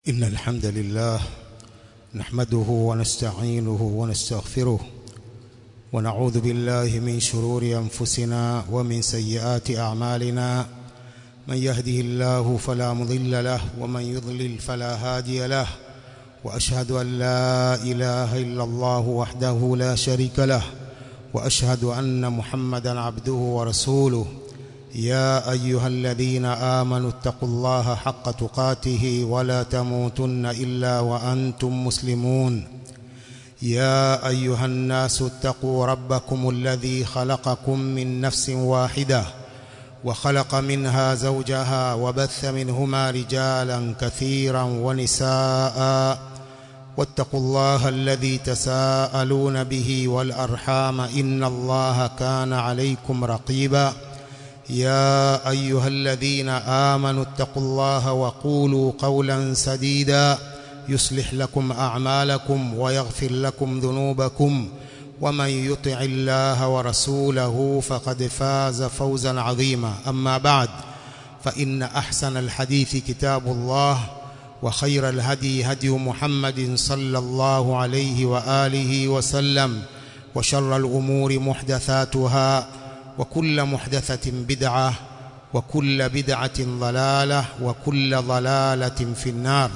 إن الحمد لله نحمده ونستعينه ونستغفره ونعوذ بالله من شرور أنفسنا ومن سيئات أعمالنا من يهده الله فلا مضل له ومن يضلل فلا هادي له وأشهد أن لا إله إلا الله وحده لا شريك له وأشهد أن محمدا عبده ورسوله يا أيها الذين آمنوا اتقوا الله حق تقاته ولا تموتن إلا وأنتم مسلمون يا أيها الناس اتقوا ربكم الذي خلقكم من نفس واحدة وخلق منها زوجها وبث منهما رجالا كثيرا ونساء واتقوا الله الذي تساءلون به والأرحام إن الله كان عليكم رقيبا يا أيها الذين آمنوا اتقوا الله وقولوا قولا سديدا يصلح لكم أعمالكم ويغفر لكم ذنوبكم ومن يطع الله ورسوله فقد فاز فوزا عظيما أما بعد فإن أحسن الحديث كتاب الله وخير الهدي هدي محمد صلى الله عليه وآله وسلم وشر الأمور محدثاتها وكل محدثة بدعة وكل بدعة ضلالة وكل ضلالة في النار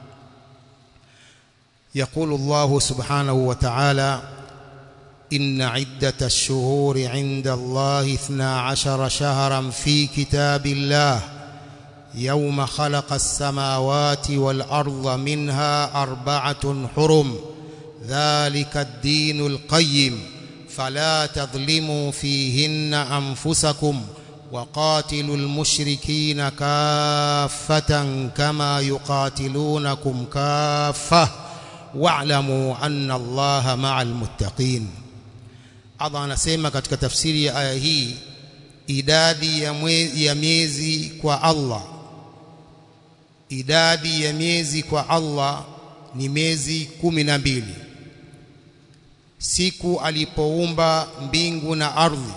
يقول الله سبحانه وتعالى إن عدة الشهور عند الله اثنا عشر شهرا في كتاب الله يوم خلق السماوات والأرض منها أربعة حرم ذلك الدين القيم فلا تظلموا فيهن أنفسكم وقاتلوا المشركين كافة كما يقاتلونكم كافة واعلموا أن الله مع المتقين Allah anasema katika tafsiri ya aya hii idadi ya, mwe, ya miezi kwa Allah idadi ya miezi kwa Allah ni miezi kumi na mbili siku alipoumba mbingu na ardhi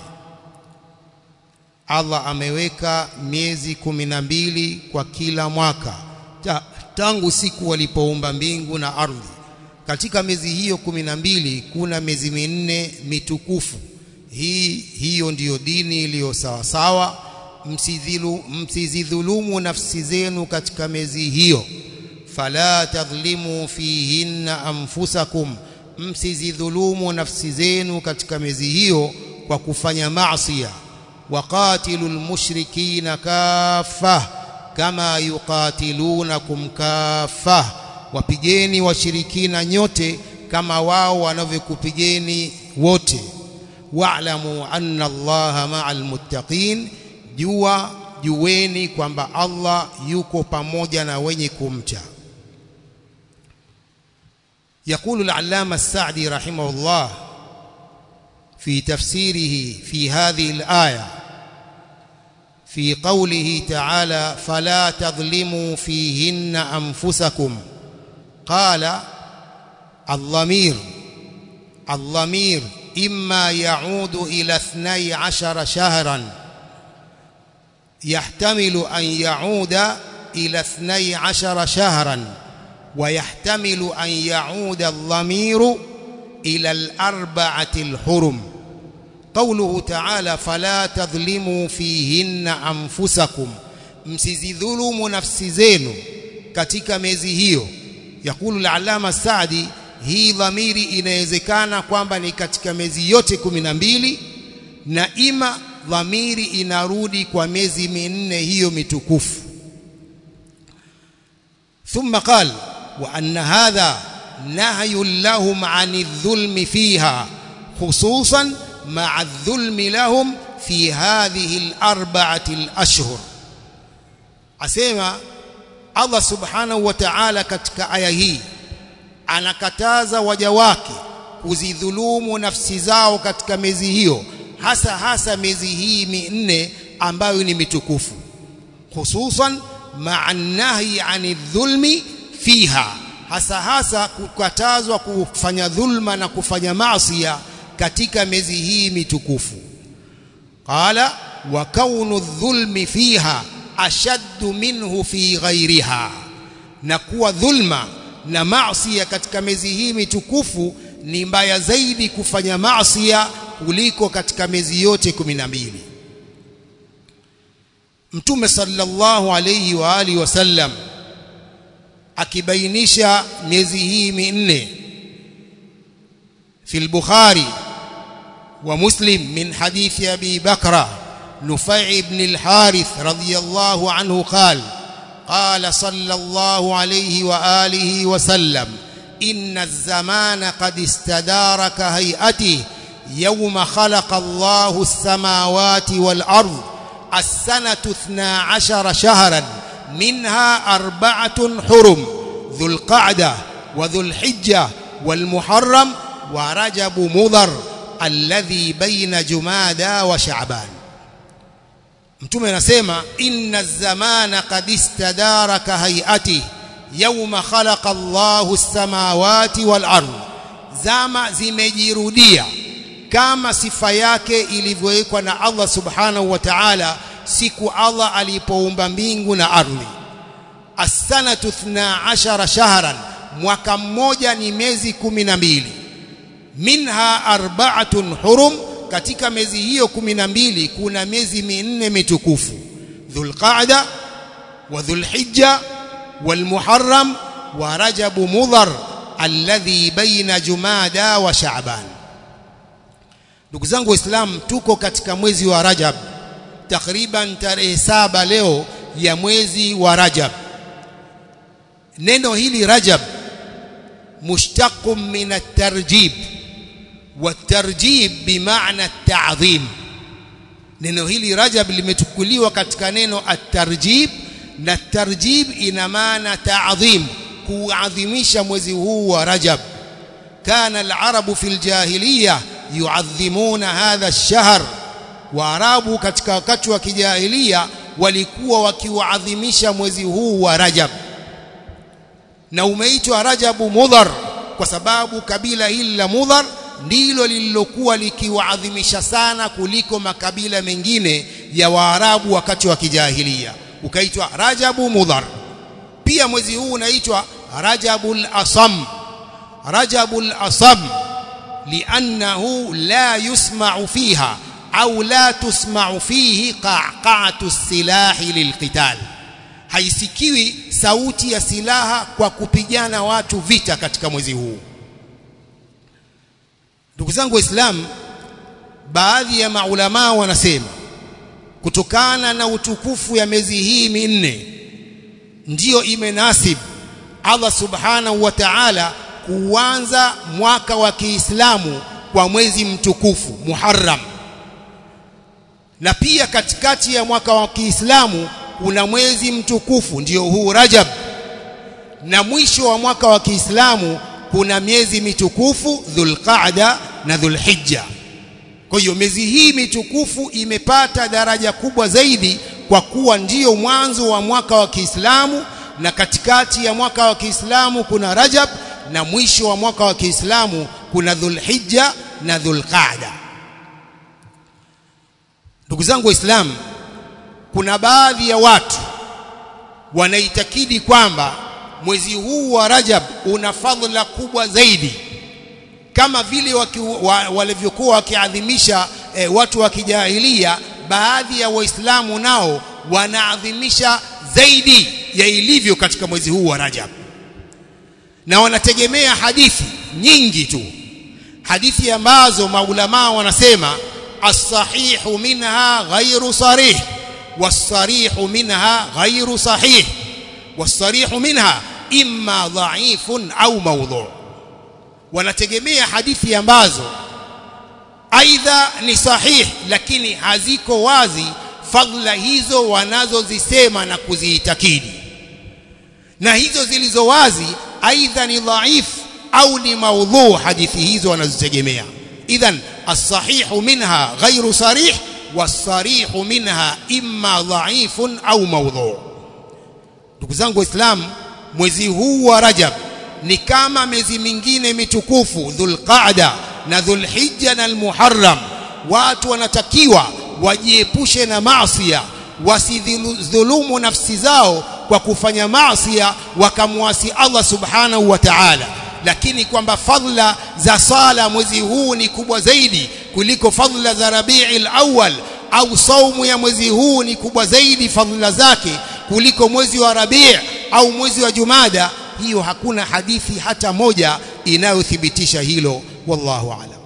Allah ameweka miezi kumi na mbili kwa kila mwaka Ta, tangu siku alipoumba mbingu na ardhi katika miezi hiyo kumi na mbili kuna miezi minne mitukufu hii hiyo ndiyo dini iliyo sawa sawa msizidhulumu nafsi zenu katika miezi hiyo fala tadhlimu fihinna anfusakum msizidhulumu nafsi zenu katika miezi hiyo kwa kufanya maasiya waqatilul mushrikina kaffa kama yuqatilunakum kaffa wapigeni washirikina nyote kama wao wanavyokupigeni wote wa'lamu anna allaha ma'al muttaqin jua jueni kwamba Allah yuko pamoja na wenye kumcha يقول العلامة السعدي رحمه الله في تفسيره في هذه الآية في قوله تعالى فلا تظلموا فيهن أنفسكم قال الضمير الضمير إما يعود إلى اثني عشر شهرا يحتمل أن يعود إلى اثني عشر شهرا ويحتمل أن يعود الضمير إلى الأربعة الحرم قوله تعالى فلا تظلموا فيهن أنفسكم msizidhulumu nafsi zenu katika miezi hiyo yakulu al-allama Saadi hii dhamiri inawezekana kwamba ni katika miezi yote kumi na mbili na ima dhamiri inarudi kwa miezi minne hiyo mitukufu ثم قال وأن هذا نهي لهم عن الظلم فيها خصوصا مع الظلم لهم في هذه الأربعة الأشهر أسيما Allah subhanahu wa ta'ala katika aya hii anakataza waja wake kuzidhulumu nafsi zao katika miezi hiyo hasa hasa miezi hii minne ambayo ni mitukufu hususan ma'a nahi 'ani dhulmi fiha hasa hasa kukatazwa kufanya dhulma na kufanya maasiya katika miezi hii mitukufu qala wa kaunu dhulmi fiha ashaddu minhu fi ghairiha na kuwa dhulma na maasi katika miezi hii mitukufu ni mbaya zaidi kufanya maasi kuliko katika miezi yote kumi na mbili Mtume sallallahu alayhi wa alihi wasallam akibainisha miezi hii minne في البخاري ومسلم من حديث أبي بكر نفيع بن الحارث رضي الله عنه قال قال صلى الله عليه وآله وسلم إن الزمان قد استدار كهيئته يوم خلق الله السماوات والأرض السنة اثنا عشر شهرا منها أربعة حرم ذو القعدة وذو الحجة والمحرم ورجب مضر الذي بين جمادى وشعبان mtume anasema inna zamana qad istadara ka hayati yawma khalaqa Allahu as-samawati wal ardh zama zimejirudia kama sifa yake ilivyowekwa na Allah subhanahu wa ta'ala siku Allah alipoumba mbingu na ardhi as-sanatu 12 shahran mwaka mmoja ni miezi 12 minha arba'atun hurum katika miezi hiyo 12 kuna miezi minne mitukufu dhulqa'da wa dhulhijja walmuharram wa rajab mudhar alladhi baina jumada wa sha'ban ndugu zangu waislamu tuko katika mwezi wa rajab takriban tarehe saba leo ya mwezi wa rajab neno hili rajab mushtaqun min at-tarjib والترجيب بمعنى التعظيم neno hili rajab limechukuliwa katika neno at-tarjib na tarjib ina maana ta'dhim kuadhimisha mwezi huu wa rajab kana al-arabu fil jahiliya yuadhimuna hadha ash-shahr waarabu katika wakati wa kijahilia walikuwa wakiuadhimisha mwezi huu wa rajab na umeitwa rajabu mudhar kwa sababu kabila hili la mudhar ndilo lililokuwa likiwaadhimisha sana kuliko makabila mengine ya Waarabu wakati wa kijahilia ukaitwa Rajabu Mudhar pia mwezi huu unaitwa Rajabul Asam Rajabul Asam liannahu la yusma'u fiha au la tusma'u fihi qa'qa'atu silahi lilqital haisikiwi sauti ya silaha kwa kupigana watu vita katika mwezi huu ndugu zangu waislamu baadhi ya maulama wanasema kutokana na utukufu ya miezi hii minne ndiyo imenasib Allah subhanahu wa ta'ala kuanza mwaka wa Kiislamu kwa mwezi mtukufu Muharram na pia katikati ya mwaka wa Kiislamu kuna mwezi mtukufu ndiyo huu Rajab na mwisho wa mwaka wa Kiislamu kuna miezi mitukufu Dhulqa'da na Dhulhijja. Kwa hiyo miezi hii mitukufu imepata daraja kubwa zaidi kwa kuwa ndiyo mwanzo wa mwaka wa Kiislamu na katikati ya mwaka wa Kiislamu kuna Rajab na mwisho wa mwaka wa Kiislamu kuna Dhulhijja na Dhulqa'da. Ndugu zangu Waislamu, kuna baadhi ya watu wanaitakidi kwamba mwezi huu wa Rajab una fadhila kubwa zaidi kama vile wa, walivyokuwa wakiadhimisha e, watu wa kijahilia baadhi ya waislamu nao wanaadhimisha zaidi ya ilivyo katika mwezi huu wa Rajab na wanategemea hadithi nyingi tu hadithi ambazo maulama wanasema as-sahihu minha ghairu sarih was-sarihu minha ghairu sahih was-sarihu minha imma dha'ifun au mawdhu' wanategemea hadithi ambazo aidha ni sahih lakini haziko wazi fadhila hizo wanazozisema na kuziitakidi na hizo zilizo wazi aidha ni dhaif au ni maudhu hadithi hizo wanazitegemea idhan as-sahihu minha ghairu sarih was-sarihu minha imma dhaifun au maudhu ndugu zangu waislamu mwezi huu wa rajab ni kama miezi mingine mitukufu dhulqaada na dhulhijja na almuharram watu wanatakiwa wajiepushe na maasiya wasidhulumu nafsi zao kwa kufanya maasi wakamwasi Allah subhanahu wa ta'ala lakini kwamba fadhila za sala mwezi huu ni kubwa zaidi kuliko fadhila za Rabiul Awwal au saumu ya mwezi huu ni kubwa zaidi fadhila zake kuliko mwezi wa Rabi' au mwezi wa Jumada hiyo hakuna hadithi hata moja inayothibitisha hilo wallahu a'lam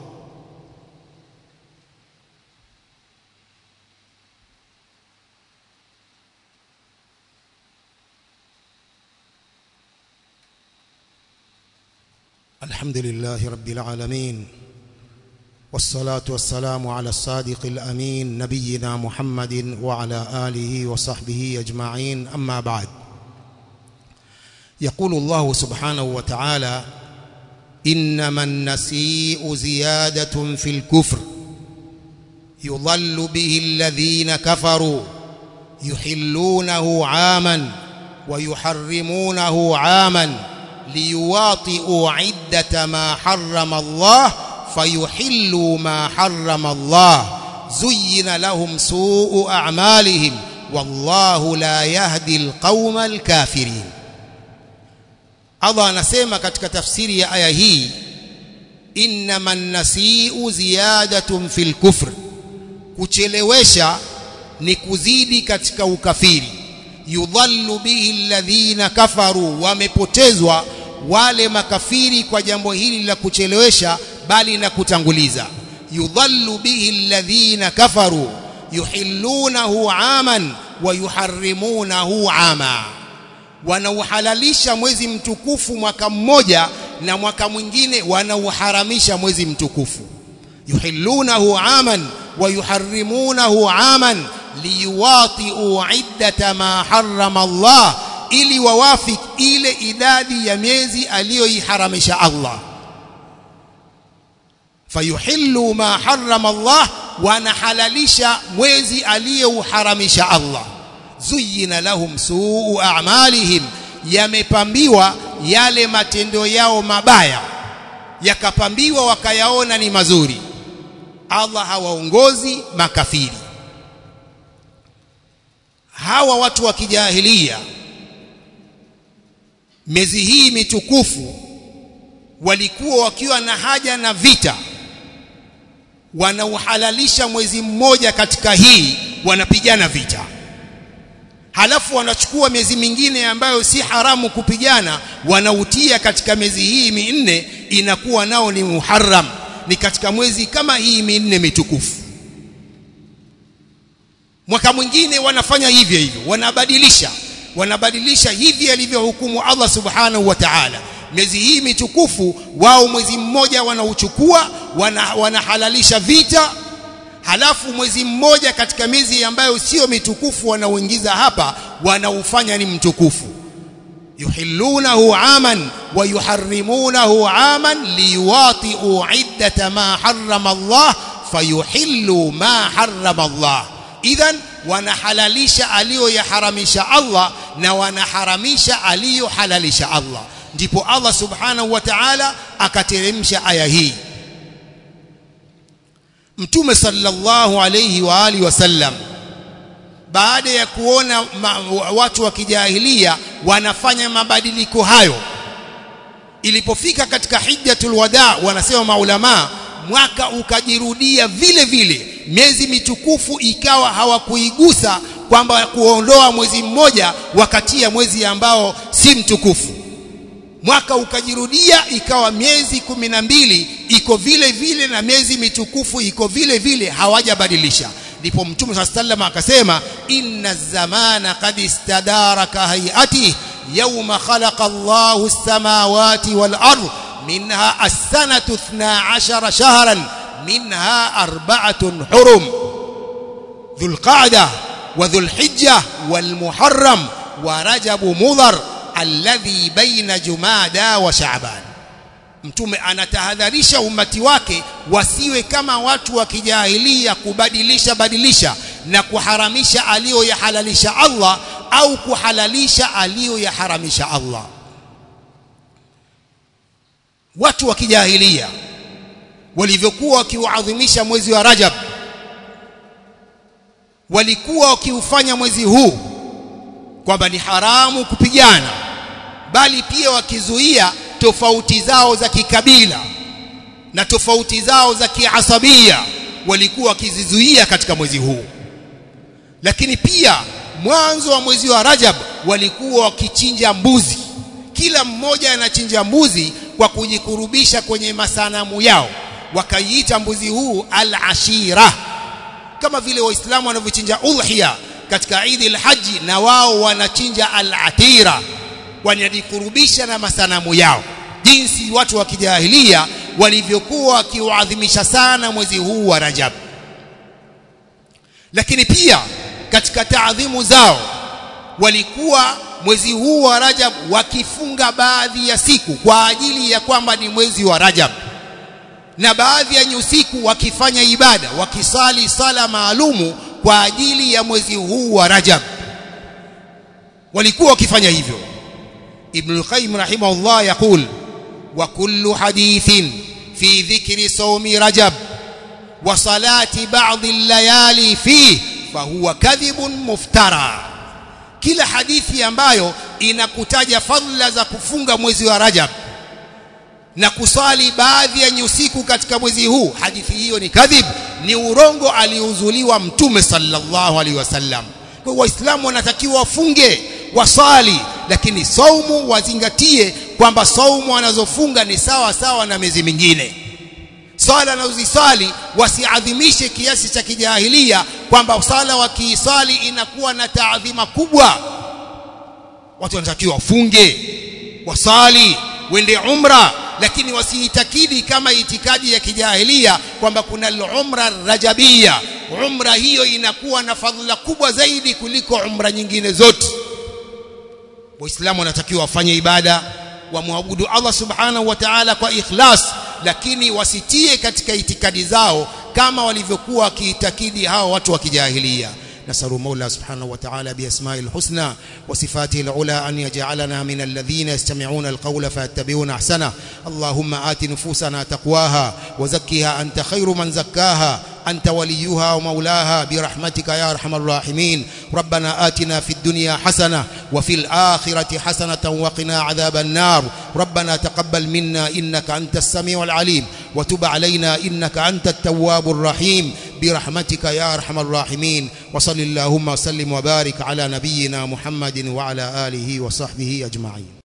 الحمد لله رب العالمين والصلاة والسلام على الصادق الأمين نبينا محمد وعلى آله وصحبه أجمعين أما بعد يقول الله سبحانه وتعالى إنما النسيء زيادة في الكفر يضل به الذين كفروا يحلونه عاما ويحرمونه عاما ليواطئوا عدة ما حرم الله فيحلوا ما حرم الله زين لهم سوء أعمالهم والله لا يهدي القوم الكافرين Allah anasema katika tafsiri ya aya hii innaman nasiu ziyadatun fil kufr kuchelewesha ni kuzidi katika ukafiri yudhallu bihi alladhina kafaru wamepotezwa wale makafiri kwa jambo hili la kuchelewesha bali na kutanguliza yudhallu bihi alladhina kafaru yuhillunahu aman wa yuharrimunahu ama wanauhalalisha mwezi mtukufu mwaka mmoja na mwaka mwingine wanauharamisha mwezi mtukufu yuhillunahu aman wa yuharrimunahu aman liwatiu iddata ma harrama Allah ili wawafik ile idadi ya miezi aliyoiharamisha Allah fayuhillu ma harrama Allah wanahalalisha mwezi aliyouharamisha Allah zuyina lahum suu a'malihim yamepambiwa yale matendo yao mabaya yakapambiwa wakayaona ni mazuri Allah hawaongozi makafiri hawa watu wa kijahilia miezi hii mitukufu walikuwa wakiwa na haja na vita wanauhalalisha mwezi mmoja katika hii wanapigana vita halafu wanachukua miezi mingine ambayo si haramu kupigana wanautia katika miezi hii minne inakuwa nao ni muharram ni katika mwezi kama hii minne mitukufu mwaka mwingine wanafanya hivyo hivyo wanabadilisha wanabadilisha hivi alivyohukumu Allah subhanahu wa ta'ala miezi hii mitukufu wao mwezi mmoja wanauchukua wana, wanahalalisha vita halafu mwezi mmoja katika miezi ambayo sio mitukufu wanauingiza hapa wanaufanya ni mtukufu yuhillunahu aman wa yuharrimunahu aman liwatiu iddata ma harrama Allah fayuhillu ma harrama Allah idhan wanahalalisha aliyoyaharamisha Allah na wanaharamisha aliyohalalisha Allah ndipo Allah subhanahu wa ta'ala akateremsha aya hii Mtume sallallahu alayhi wa alihi wasallam baada ya kuona ma, watu wa kijahilia wanafanya mabadiliko hayo ilipofika katika hijjatul wada wanasema maulama mwaka ukajirudia vile vile miezi mitukufu ikawa hawakuigusa kwamba kuondoa mwezi mmoja wakatia mwezi ambao si mtukufu mwaka ukajirudia ikawa miezi kumi na mbili iko vile vile na miezi mitukufu iko vile vile hawajabadilisha ndipo mtume saa sallam akasema inna zamana qad istadara ka hayati yawma khalaqa Allahu as-samawati wal ard minha as-sanatu 12 shahran minha arba'atun hurum dhul qa'dah wa dhul hijjah wal muharram wa rajab mudhar alladhi baina jumada wa shaaban mtume anatahadharisha umati wake wasiwe kama watu wa kijahilia kubadilisha badilisha na kuharamisha aliyoyahalalisha Allah au kuhalalisha aliyoyaharamisha Allah watu wa kijahilia walivyokuwa wakiuadhimisha mwezi wa Rajab walikuwa wakiufanya mwezi huu kwamba ni haramu kupigana bali pia wakizuia tofauti zao za kikabila na tofauti zao za kiasabia walikuwa wakizizuia katika mwezi huu lakini pia mwanzo wa mwezi wa Rajab walikuwa wakichinja mbuzi kila mmoja anachinja mbuzi kwa kujikurubisha kwenye masanamu yao wakaiita mbuzi huu al-ashira kama vile waislamu wanavyochinja udhiya katika Eid al-Haji na wao wanachinja al-atira wanajikurubisha na masanamu yao jinsi watu wa kijahilia walivyokuwa wakiuadhimisha sana mwezi huu wa Rajab lakini pia katika taadhimu zao walikuwa mwezi huu wa Rajab wakifunga baadhi ya siku kwa ajili ya kwamba ni mwezi wa Rajab na baadhi ya usiku wakifanya ibada wakisali sala maalumu kwa ajili ya mwezi huu wa Rajab walikuwa wakifanya hivyo Ibn al-Qayyim rahimahullah yaqul wa kullu hadithin fi dhikri sawmi Rajab wa salati ba'd al-layali fihi fahuwa kadhibun muftara kila hadithi ambayo inakutaja fadhila za kufunga mwezi wa Rajab na kusali baadhi ya nyusiku katika mwezi huu hadithi hiyo ni kadhib ni urongo aliuzuliwa mtume sallallahu alaihi wasallam kwa waislamu wanatakiwa wafunge wasali lakini saumu wazingatie kwamba saumu wanazofunga ni sawa sawa na miezi mingine sala anazozisali wasiadhimishe kiasi cha kijahilia kwamba sala wakiisali inakuwa na taadhima kubwa watu wanatakiwa wafunge wasali wende umra lakini wasiitakidi kama itikadi ya kijahilia kwamba kuna al-umra rajabia umra hiyo inakuwa na fadhila kubwa zaidi kuliko umra nyingine zote waislamu wanatakiwa wafanye ibada wamwabudu Allah subhanahu wa ta'ala kwa ikhlas lakini wasitie katika itikadi zao kama walivyokuwa wakiitakidi hao watu wa kijahilia نسأل مولى سبحانه وتعالى بأسماء الحسنى وصفاته العلى أن يجعلنا من الذين يستمعون القول فيتبعون أحسنه اللهم آت نفوسنا تقواها وزكها أنت خير من زكاها أنت وليها ومولاها برحمتك يا أرحم الراحمين ربنا آتنا في الدنيا حسنة وفي الآخرة حسنة وقنا عذاب النار ربنا تقبل منا إنك أنت السميع العليم وتب علينا إنك أنت التواب الرحيم برحمتك يا أرحم الراحمين وصل اللهم وسلم وبارك على نبينا محمد وعلى آله وصحبه أجمعين